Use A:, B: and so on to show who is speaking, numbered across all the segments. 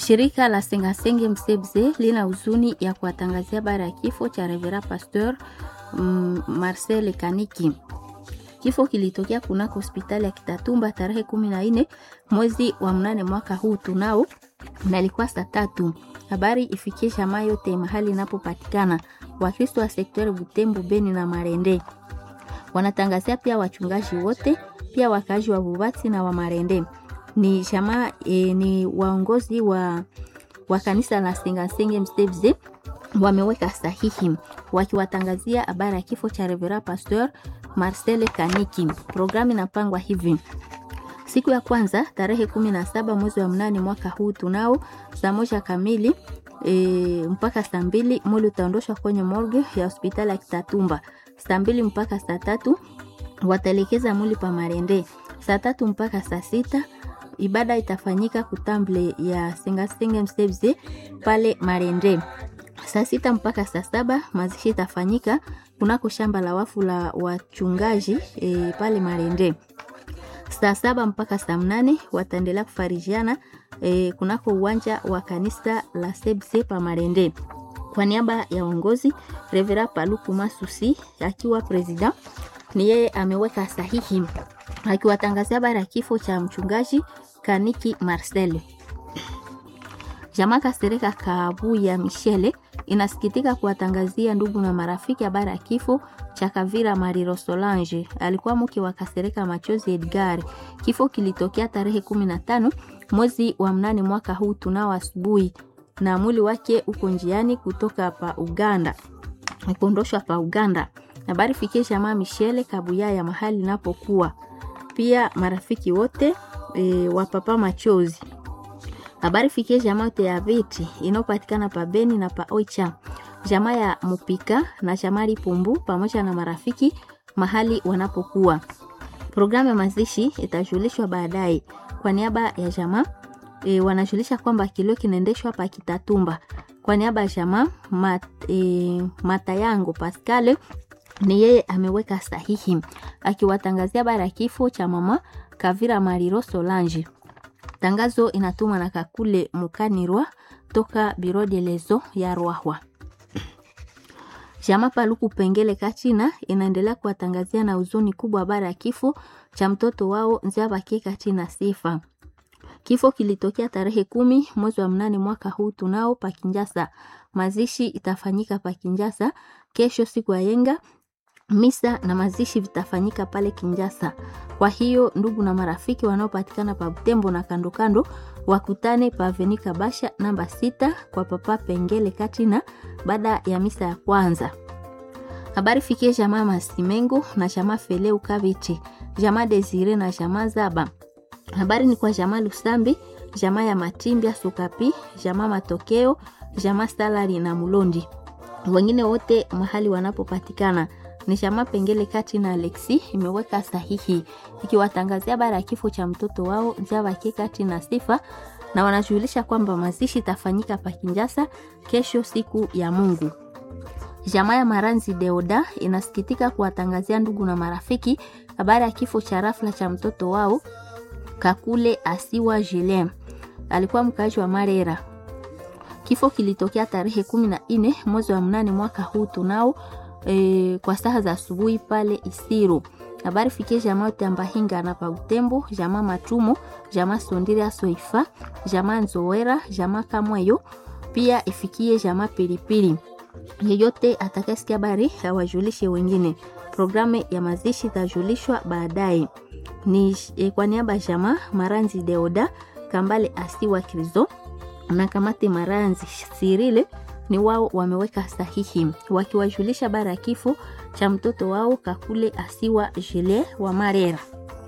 A: Shirika la Sengasenge Msebze lina huzuni ya kuwatangazia habari ya kifo cha Revera Pasteur mm, Marcel Kaniki. Kifo kilitokea kunako hospitali ya Kitatumba tarehe kumi na nne mwezi wa mnane mwaka huu tunao, na ilikuwa saa tatu. Habari ifikie jamaa yote mahali inapopatikana. Wakristo wa sektori Butembo, Beni na Marende wanatangazia pia wachungaji wote, pia wakazi wa Bubati na wa Marende ni jamaa e, ni waongozi wa, wa kanisa la Sengasenge Mstevze wameweka sahihi wakiwatangazia habari ya kifo cha Revera Pasteur Marcel Kaniki. Programu inapangwa hivi: siku ya kwanza tarehe kumi na saba mwezi wa mnane mwaka huu tunao saa moja kamili e, mpaka saa mbili mwili utaondoshwa kwenye morgue ya hospitali ya Kitatumba. Saa mbili mpaka saa tatu wataelekeza mwili pa Marende. Saa tatu mpaka saa sita ibada itafanyika kutamble ya Sengasenge Mstevze pale Marende. Saa sita mpaka saa saba mazishi itafanyika kunako shamba la wafu la wachungaji e, pale Marende. Saa saba mpaka saa mnane wataendelea kufarijiana e, kunako uwanja wa kanisa la Sebse pa Marende. Kwa niaba ya uongozi Revera Paluku Masusi akiwa president, ni yeye ameweka sahihi akiwatangazia habari ya kifo cha mchungaji Kaniki Marcel. Jamaa Kasereka Kabuya Michele inasikitika kuwatangazia ndugu na marafiki habari ya kifo cha Kavira Mariro Solange, alikuwa mke wa Kasereka Machozi Edgar. Kifo kilitokea tarehe 15 mwezi wa mnane mwaka huu tunao asubuhi, na mwili wake uko njiani kutoka pa Uganda, kuondoshwa pa Uganda. Habari fikie jamaa Michele Kabuya ya mahali napokuwa pia marafiki wote e, wa papa Machozi. Habari fikie jamaa yote ya viti inayopatikana pa Beni na pa Oicha, jamaa ya Mupika na jamaa Lipumbu pamoja na marafiki mahali wanapokuwa. Programu ya mazishi itajulishwa baadaye. Kwa niaba ya jamaa e, wanajulisha kwamba kilio kinaendeshwa pa Kitatumba. Kwa niaba ya jamaa mat, e, Matayango Pascale ni yeye ameweka sahihi akiwatangazia habari ya kifo cha mama Kavira Mariro Solange. Tangazo inatumwa na Kakule Mukanirwa toka Biro de Lezo ya Rwahwa. Jama Paluku Pengele Kachina inaendelea kuwatangazia na huzuni kubwa habari ya kifo cha mtoto wao Nziabake Kachina Sifa. Kifo kilitokea tarehe kumi mwezi wa mnane mwaka huu tunao Pakinjasa. Mazishi itafanyika Pakinjasa kesho siku ya yenga misa na mazishi vitafanyika pale Kinjasa. Kwa hiyo ndugu na marafiki wanaopatikana pa Butembo na kando kando wakutane pa Avenika Basha namba sita kwa papa Pengele Katina baada ya misa ya kwanza. Habari fikie jamaa Masimengo na jamaa Feleu Kabichi, jamaa Desire na jamaa Zaba. Habari ni kwa jamaa Lusambi, jamaa ya Matimbia Sukapi, jamaa Matokeo, jamaa Salari na Mulondi. Wengine wote mahali wanapopatikana ni chama Pengele kati na Alexi imeweka sahihi ikiwatangazia habari ya kifo cha mtoto wao Nzabake kati na Sifa, na wanajulisha kwamba mazishi itafanyika pa Kinjasa kesho siku ya Mungu. Jamaa ya Maranzi Deoda inasikitika kuwatangazia ndugu na marafiki habari ya kifo cha rafla cha mtoto wao Kakule Asiwa Julien, alikuwa mkaaji wa Marera. Kifo kilitokea tarehe kumi na nne mwezi wa mnane mwaka huu tunao E, kwa saa za asubuhi pale Isiru. Habari fikie jamaa yote ambahinga na pa Utembo, jamaa Matumo, jamaa Sondira Soifa, jamaa Nzowera, jamaa Kamweyo, pia ifikie jamaa Pilipili. Yeyote atakayesikia habari awajulishe wengine. Programu ya mazishi itajulishwa baadaye. Ni e, kwa niaba ya jamaa Maranzi Deoda Kambale Asiwa Krizo na Kamate Maranzi Sirile ni wao wameweka sahihi wakiwajulisha habari ya kifo cha mtoto wao Kakule Asiwa Jile wa Marera.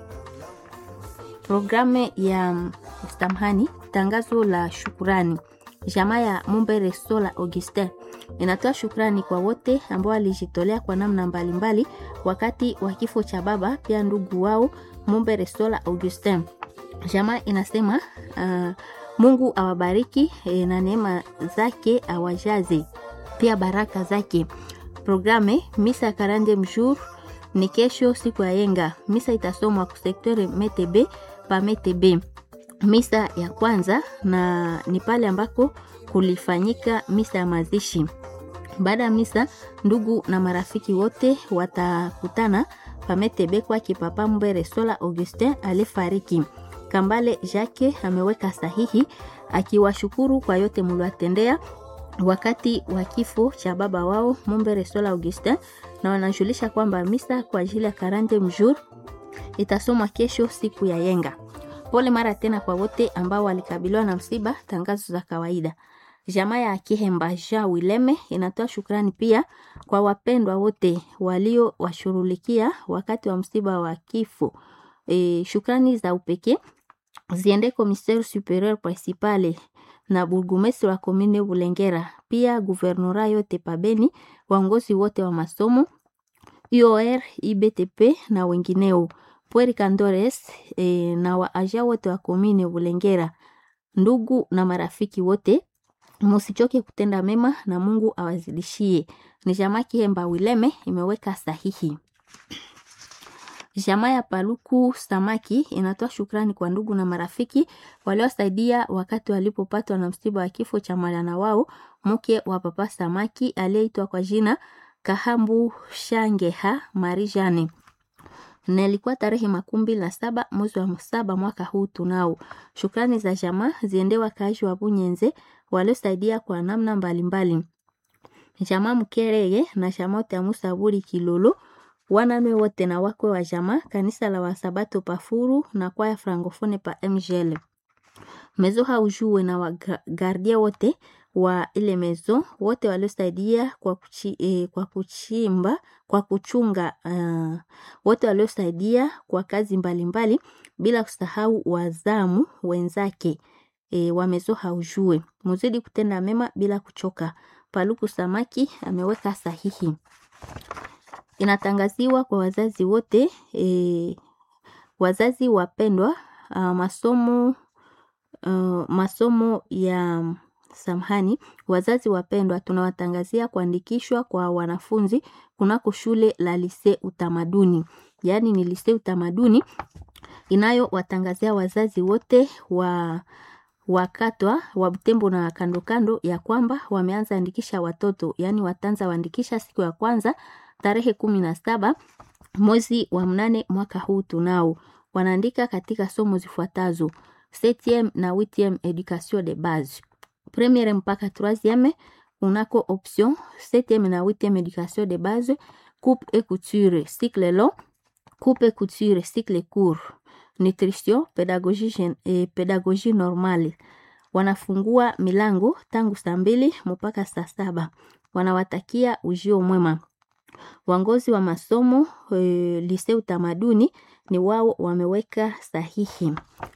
A: Programu ya Stamhani, tangazo la shukurani. Jamaa ya Mumbere Sola Augustin inatoa shukrani kwa wote ambao walijitolea kwa namna mbalimbali wakati wa kifo cha baba pia ndugu wao Mumbere Sola Augustin. Jamaa inasema uh, Mungu awabariki e, na neema zake awajaze pia baraka zake. Programe misa karande mjour ni kesho siku ya yenga. Misa itasomwa ku sekteur Metebe pa Metebe. misa ya kwanza na ni pale ambako kulifanyika misa ya mazishi. Baada ya misa, ndugu na marafiki wote watakutana pametebekwa kipapa Mbere Sola Augustin alifariki. Kambale Jacques ameweka sahihi akiwashukuru kwa yote mliwatendea wakati wa kifo cha baba wao Mumbere Sola Augustin, na wanajulisha kwamba misa kwa ajili ya karante mjour itasomwa kesho siku ya yenga. Pole mara tena kwa wote ambao walikabiliwa na msiba. Tangazo za kawaida. Jamaa ya Kihemba Jean Wileme inatoa shukrani pia kwa wapendwa wote walio washurulikia wakati wa msiba wa kifo. E, shukrani za upekee ziende commissaire superieur principale na burgomestre wa komine Bulengera, pia guvernora yote pabeni, waongozi wote wa masomo UOR, IBTP na wengineo Pueri Candores e, na waaja wote wa komine Bulengera, ndugu na marafiki wote, musichoke kutenda mema na Mungu awazidishie. Ni jamaa Kihemba Wileme imeweka sahihi. Jamaa ya Paluku Samaki inatoa shukrani kwa ndugu na marafiki waliosaidia wakati walipopatwa na msiba wa kifo cha mwana wao mke wa papa Samaki aliyeitwa kwa jina Kahambu Shangeha Marijane na ilikuwa tarehe makumi mbili na saba mwezi wa saba mwaka huu. Tunao shukrani za jamaa ziende wakaaji wa Bunyenze waliosaidia kwa namna mbalimbali. Jamaa Mkereye na jamaa Tamusaburi Kilolo wananwe wote na wakwe wa jamaa kanisa la Wasabato Pafuru na kwaya Francofone pa MGL mezo haujue na wagardia wote wa ile mezo wote waliosaidia kwa, kuchi, eh, kwa kuchimba kwa kuchunga uh, wote waliosaidia kwa kazi mbalimbali mbali, bila kusahau wazamu wenzake e, wamezo haujue muzidi kutenda mema bila kuchoka. Paluku Samaki ameweka sahihi. Inatangaziwa kwa wazazi wote e, wazazi wapendwa, uh, masomo uh, masomo ya samhani. Wazazi wapendwa, tunawatangazia kuandikishwa kwa wanafunzi kunako shule la lise utamaduni, yaani ni lise utamaduni inayowatangazia wazazi wote wa wakatwa wa Butembo na kando kando ya kwamba wameanza andikisha watoto, yaani watanza waandikisha siku ya kwanza tarehe kumi na saba mwezi wa mnane mwaka huu. Tunao wanaandika katika somo zifuatazo: septieme na huitieme education de base, premiere mpaka troisieme unako option septieme na huitieme education de base, coupe et couture cycle long, coupe et couture cycle court nutrition pedagogie, eh, pedagogie normale. Wanafungua milango tangu saa mbili mpaka saa saba. Wanawatakia ujio mwema. Wangozi wa masomo eh, lise utamaduni ni wao wameweka sahihi.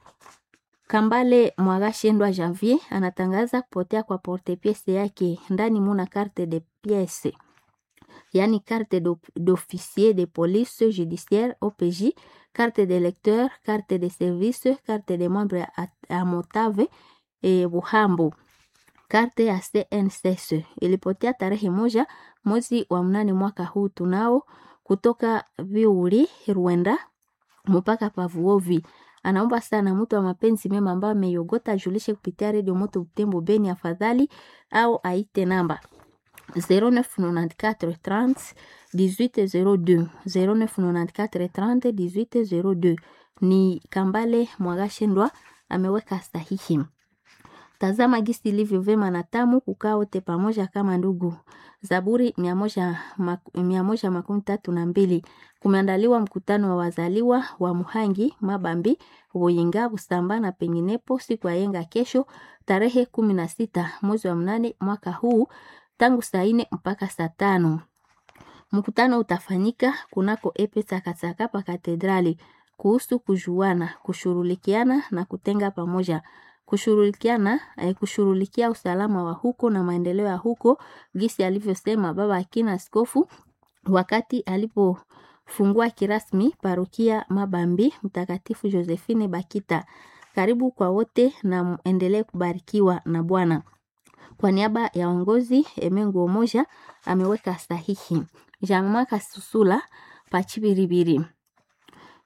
A: Kambale Mwagashendwa Janvier anatangaza kupotea kwa porte piece yake ndani muna carte de piece yaani carte d'officier de police judiciaire OPJ, carte de lecteur, carte de service, carte de membre a Motave e Buhambo, carte ya CNSS ilipotea tarehe moja mwezi wa mnane mwaka huu. Tunao kutoka Viuri Rwanda mpaka Pavuovi. Anaomba sana mtu wa mapenzi mema ambaye ameiogota ajulishe kupitia redio Moto Butembo Beni afadhali au aite namba 0994 30 1802 0994 30 1802. Ni Kambale Mwagashendwa ameweka sahihi. Tazama gisi ilivyo vema na tamu kukaa wote pamoja kama ndugu. Zaburi mia moja, mia moja makumi tatu na mbili. Kumeandaliwa mkutano wa wazaliwa wa Muhangi, Mabambi, Buyinga, Busamba na penginepo siku ya yenga kesho tarehe kumi na sita mwezi wa mnane mwaka huu tangu saa nne mpaka saa tano. Mkutano utafanyika kunako epe Tsakatsaka pa katedrali kuhusu kujuana, kushurulikiana na kutenga pamoja kushurulikiana eh, kushurulikia usalama wa huko na maendeleo ya huko, gisi alivyosema baba akina askofu wakati alipofungua kirasmi parokia Mabambi Mtakatifu Josephine Bakita. Karibu kwa wote na endelee kubarikiwa na Bwana. Kwa niaba ya uongozi Emengo moja ameweka sahihi Jean-Marc Susula Pachibiribiri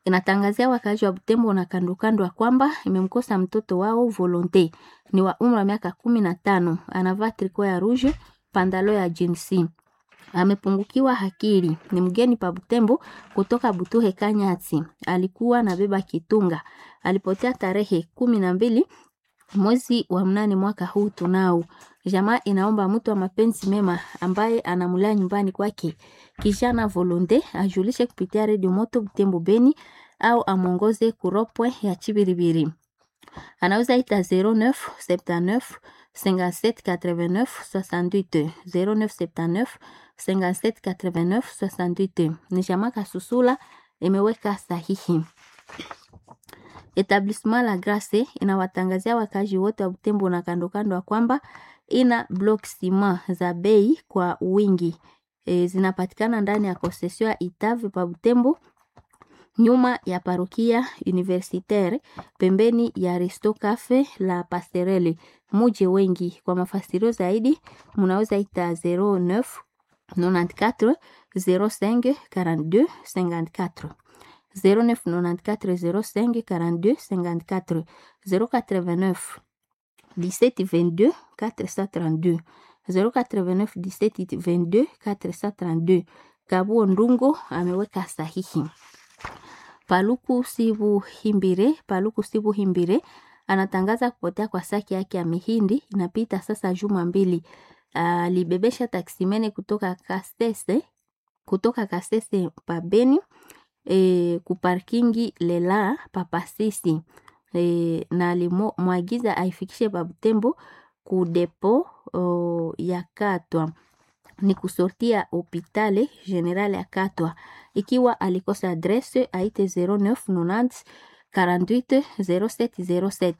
A: inatangazia wakaaji wa Butembo na kando kando ya kwamba imemkosa mtoto wao Volonte, ni wa umri wa miaka kumi na tano, anavaa triko ya rouge, pandalo ya jinsi, amepungukiwa akili, ni mgeni pa Butembo kutoka Butuhe Kanyati, alikuwa na beba kitunga, alipotea tarehe kumi na mbili mwezi wa mnane mwaka huu tunao. Jamaa inaomba mtu wa mapenzi mema ambaye anamulea nyumbani kwake kijana Volonte ajulishe kupitia redio Moto Butembo Beni au amwongoze kuropwe ya Chibiribiri. Anaweza ita 09 79 57 89 68 09 79 57 89 68. Ni jamaa Kasusula imeweka sahihi. Etablissement La Grace inawatangazia wakazi wote wa Butembo na kando kando ya kwamba ina block ciment za bei kwa wingi. E, zinapatikana ndani ya concession ya Itave pa Butembo nyuma ya parokia universitaire pembeni ya Resto Cafe la Passerelle. Muje wengi. Kwa mafasirio zaidi munaweza ita 09 94 05 42 54 0994 05 42 54 089 17 22 432 089 17 22 432. Kabuo Ndungo ameweka sahihi. Paluku Sibu Himbire, Paluku Sibu Himbire anatangaza kupotea kwa saki yake ya mihindi inapita sasa juma mbili. Alibebesha taksimene kutoka Kastese, kutoka Kastese pabeni e, kuparkingi lela papasisi e, na alimwagiza aifikishe Babutembo kudepo o, ya Katwa ni kusortia hopitale general ya Katwa. Ikiwa alikosa adrese aite 0990 48 0707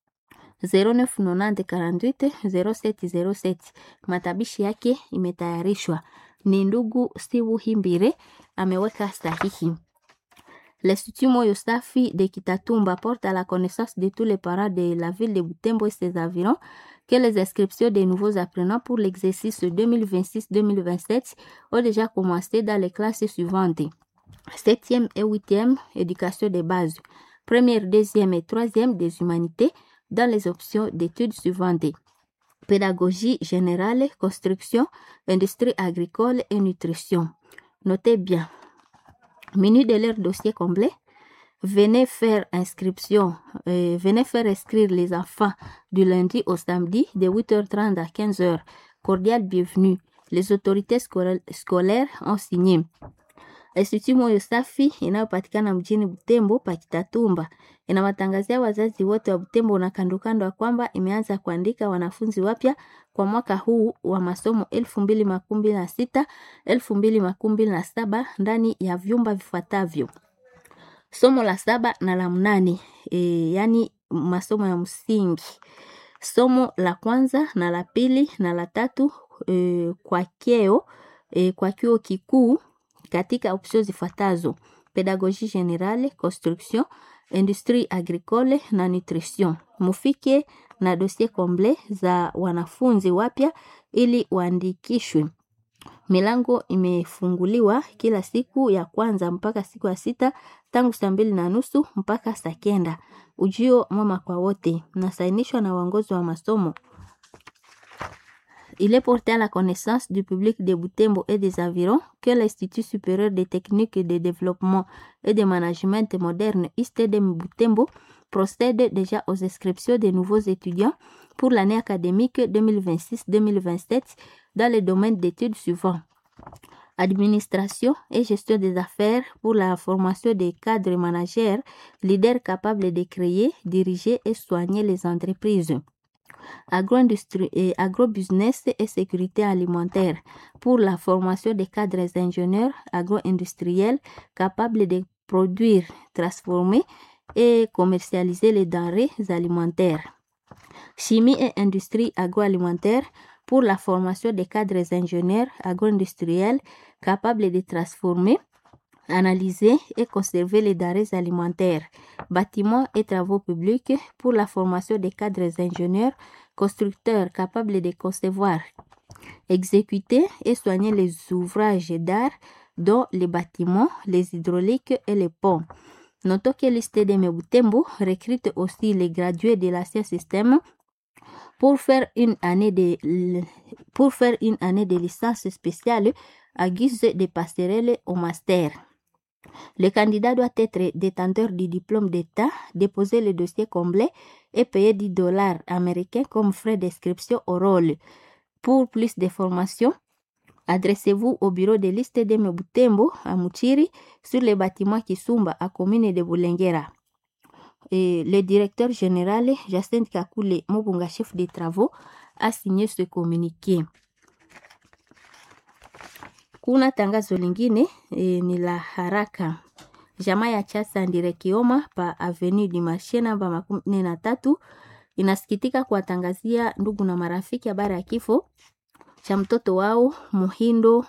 A: 0990 48 0707. Matabishi yake imetayarishwa ni ndugu Steve Himbire ameweka sahihi. L'Institut Moyo Safi de Kitatumba porte à la connaissance de tous les parents de la ville de Butembo et ses environs que les inscriptions des nouveaux apprenants pour l'exercice 2026-2027 ont déjà commencé dans les classes suivantes. 7e et 8e, éducation de base. Première, deuxième et troisième des humanités dans les options d'études suivantes. Pédagogie générale, construction, industrie agricole et nutrition. Notez bien. Menu de leur dossier complet. Venez faire inscription, euh, venez faire inscrire les enfants du lundi au samedi de 8h30 à 15h. Cordial bienvenue. Les autorités scolaires ont signé. Institut Moyo Safi inayopatikana mjini Butembo Pakitatumba inawatangazia wazazi wote wa Butembo na kandokando ya kwamba imeanza kuandika wanafunzi wapya kwa mwaka huu wa masomo elfu mbili makumi mbili na sita elfu mbili makumi mbili na saba ndani ya vyumba vifuatavyo: somo la saba na la mnane, e, yaani masomo ya msingi, somo la kwanza na la pili na la tatu e, kwa keo e, kwa chuo kikuu katika option zifuatazo: pedagogie generale, construction, industrie agricole na nutrition. Mufike na dossier komple za wanafunzi wapya ili waandikishwe. Milango imefunguliwa kila siku ya kwanza mpaka siku ya sita tangu saa mbili na nusu mpaka saa kenda. Ujio mwema kwa wote, nasainishwa na uongozi wa masomo. Il est porté à la connaissance du public de Butembo et des environs que l'Institut supérieur des techniques de développement et de management moderne ISTEDEM Butembo procède déjà aux inscriptions des nouveaux étudiants pour l'année académique 2026-2027 dans les domaines d'études suivants. Administration et gestion des affaires pour la formation des cadres managers, leaders capables de créer, diriger et soigner les entreprises agro-industrie et agro-business et sécurité alimentaire pour la formation des cadres ingénieurs agro-industriels capables de produire, transformer et commercialiser les denrées alimentaires. Chimie et industrie agroalimentaire pour la formation des cadres ingénieurs agro-industriels capables de transformer, analyser et conserver les denrées alimentaires, bâtiments et travaux publics pour la formation des cadres ingénieurs, constructeurs capables de concevoir, exécuter et soigner les ouvrages d'art dont les bâtiments, les hydrauliques et les ponts. Notons que l'ISTD Butembo recrute aussi les gradués de l'ancien système pour faire une année de, pour faire une année de licence spéciale à guise de passerelle au master. Le candidat doit être détenteur du diplôme d'État, déposer le dossier complet et payer 10 dollars américains comme frais d'inscription au rôle. Pour plus d'informations, adressez-vous au bureau de liste de Mebutembo à Muchiri sur le bâtiment Kisumba à commune de Boulengera. Et le directeur général Jacinthe Kakule Mobunga, chef des travaux, a signé ce communiqué. Kuna tangazo lingine e, ni la haraka. Jamaa ya Chasa Ndire Kioma pa Avenue du Marché namba makumi nne na tatu inasikitika kuwatangazia ndugu na marafiki habari ya kifo cha mtoto wao Muhindo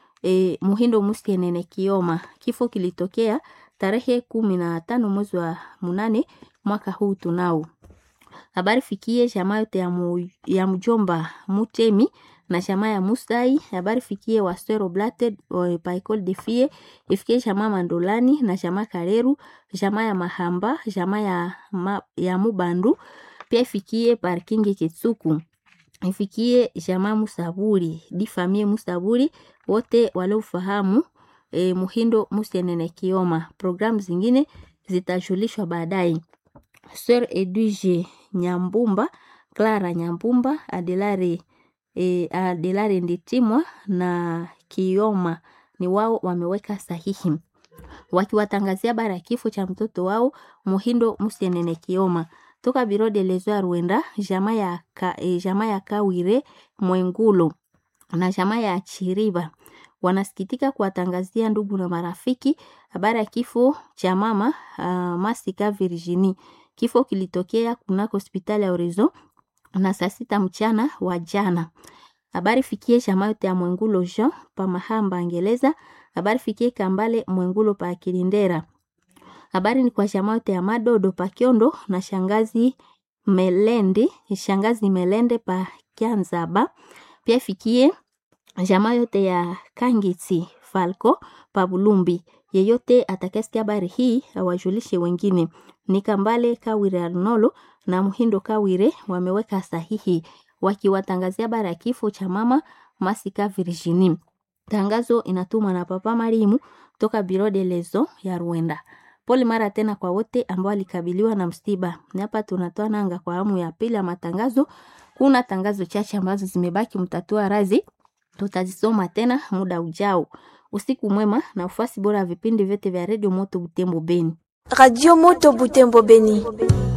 A: e, Muhindo Musienene Kioma. Kifo kilitokea tarehe kumi na tano mwezi wa munane mwaka huu tunao. Habari fikie jamaa yote ya, mu, ya mjomba Mutemi na jamaa ya Musai. Habari fikie Wastero Blated pa Ecole de Fie, ifikie jamaa Mandolani na jamaa Kareru, jamaa ya Mahamba, jamaa ya, ma, ya Mubandu, pia ifikie parkingi Kitsuku ifikie jamaa Musaburi di famille Musaburi wote waliofahamu e, Muhindo Musienene Kioma. Programu zingine zitajulishwa baadaye. Sir Edwige Nyambumba, Clara Nyambumba, Adelare e, Adelare Nditimwa na Kioma ni wao wameweka sahihi wakiwatangazia bara ya kifo cha mtoto wao Muhindo Musienene Kioma toka biro de lezo ya Rwenda jama ya, ka, e, jama ya Kawire Mwengulo na jama ya Chiriba wanasikitika kuwatangazia ndugu na marafiki habari ya kifo cha mama uh, Masika Virginie. Kifo kilitokea kunako hospitali ya Horizon na saa sita mchana wa jana. Habari fikie jama yote ya Mwengulo Jean pa Mahamba Ngeleza. Habari fikie Kambale Mwengulo pa Kilindera habari ni kwa jamaa yote ya Madodo pa Kiondo na shangazi Melende, shangazi Melende pa Kianzaba. Pia ifikie jamaa yote ya Kangiti Falco pa Bulumbi. Yeyote atakayesikia habari hii awajulishe wengine. Ni Kambale Kawire Arnolo na Muhindo Kawire wameweka sahihi wakiwatangazia habari ya kifo cha mama Masika Virginie. Tangazo inatumwa na Papa Marimu toka Biro de Lezo ya Rwanda. Pole mara tena kwa wote ambao walikabiliwa na msiba. Ni hapa tunatoa nanga kwa amu ya pili ya matangazo. Kuna tangazo chache ambazo zimebaki, mtatua razi, tutazisoma tena muda ujao. Usiku mwema na ufuasi bora ya vipindi vyote vya redio Moto Butembo Beni.
B: Radio Moto Butembo Beni.